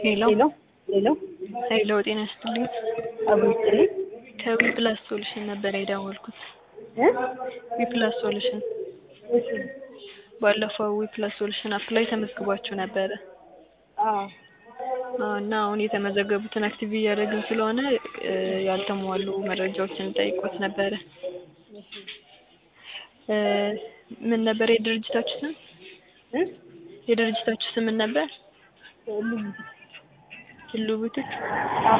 ሄሎ ሄሎ ሄሎ ሄሎ ጤና ይስጥልኝ። አብሮ ይስጥልኝ ከዊ ፕላስ ሶሉሽን ነበር የደወልኩት። እ ዊ ፕላስ ሶሉሽን እሺ ባለፈው ዊ ፕላስ ሶሉሽን አፕ ላይ ተመዝግባችሁ ነበረ አዎ አዎ፣ እና አሁን የተመዘገቡትን አክቲቭ እያደረግን ስለሆነ እ ያልተሟሉ መረጃዎችን ጠይቆት ነበረ። እ ምን ነበር የድርጅታችሁ ስም? እ የድርጅታችሁ ስም ምን ነበር? ሁሉም ሁሉ ቡቲክ አዎ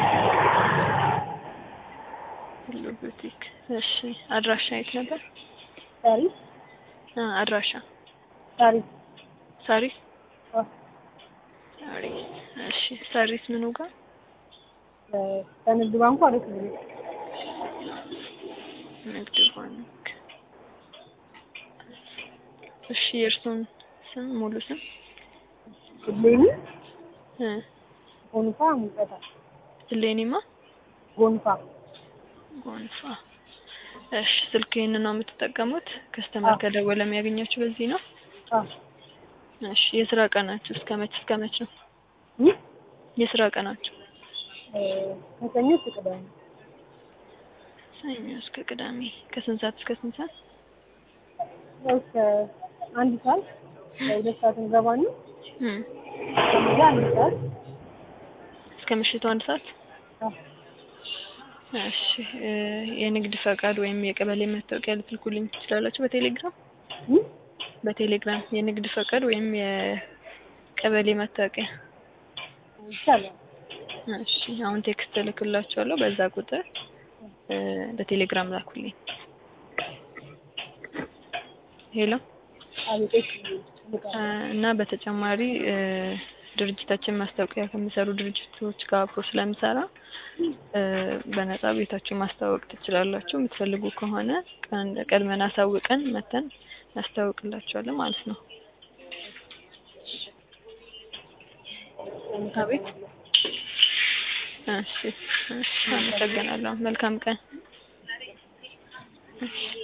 ሁሉ ቡቲክ። እሺ አድራሻ የት ነበር? ታሪክ አ አድራሻ ታሪክ ሳሪስ አዎ ሳሪስ። እሺ ሳሪስ ምኑ ጋር? እ ከንግድ ባንኩ አሪፍ ነው ንግድ ባንክ። እሺ የእርሱን ስም ሙሉ ስም? እሌኒ እ ጎንፋ ሙቀታ እሌኒማ ጎንፋ ጎንፋ። እሺ ስልክ ይህንን ነው የምትጠቀሙት? ከስተመር አዎ። ከደወለ የሚያገኛችሁ በዚህ ነው? አዎ እሺ የስራ ቀናችሁ እስከ መች እስከ መች ነው? እ የስራ ቀናችሁ? እ ከሰኞ እስከ ቅዳሜ ሰኞ እስከ ቅዳሜ ከስንት ሰዓት እስከ ስንት ሰዓት? ያው እስከ አንድ ሰዓት ለሁለት ሰዓት እንገባና እም ከዛ አንድ ሰዓት እስከ ምሽቱ አንድ ሰዓት? አዎ እሺ እ የንግድ ፈቃድ ወይም የቀበሌ መታወቂያ ልትልኩልኝ ትችላላችሁ በቴሌግራም? እ በቴሌግራም የንግድ ፈቃድ ወይም የቀበሌ መታወቂያ። ይቻላል እሺ አሁን ቴክስት እልክላችኋለሁ በዛ ቁጥር እ በቴሌግራም ላኩልኝ። ሄሎ አቤት እ ልቃለሁ እና በተጨማሪ እ ድርጅታችን ማስታወቂያ ከሚሰሩ ድርጅቶች ጋር አብሮ ስለሚሰራ እ በነፃ ቤታችሁ ማስተዋወቅ ትችላላችሁ። የምትፈልጉ ከሆነ ቀን ቀድመን አሳውቀን መተን እናስተዋውቅላችኋለን ማለት ነው። አቤት እሺ እሺ አመሰግናለሁ። መልካም ቀን። እሺ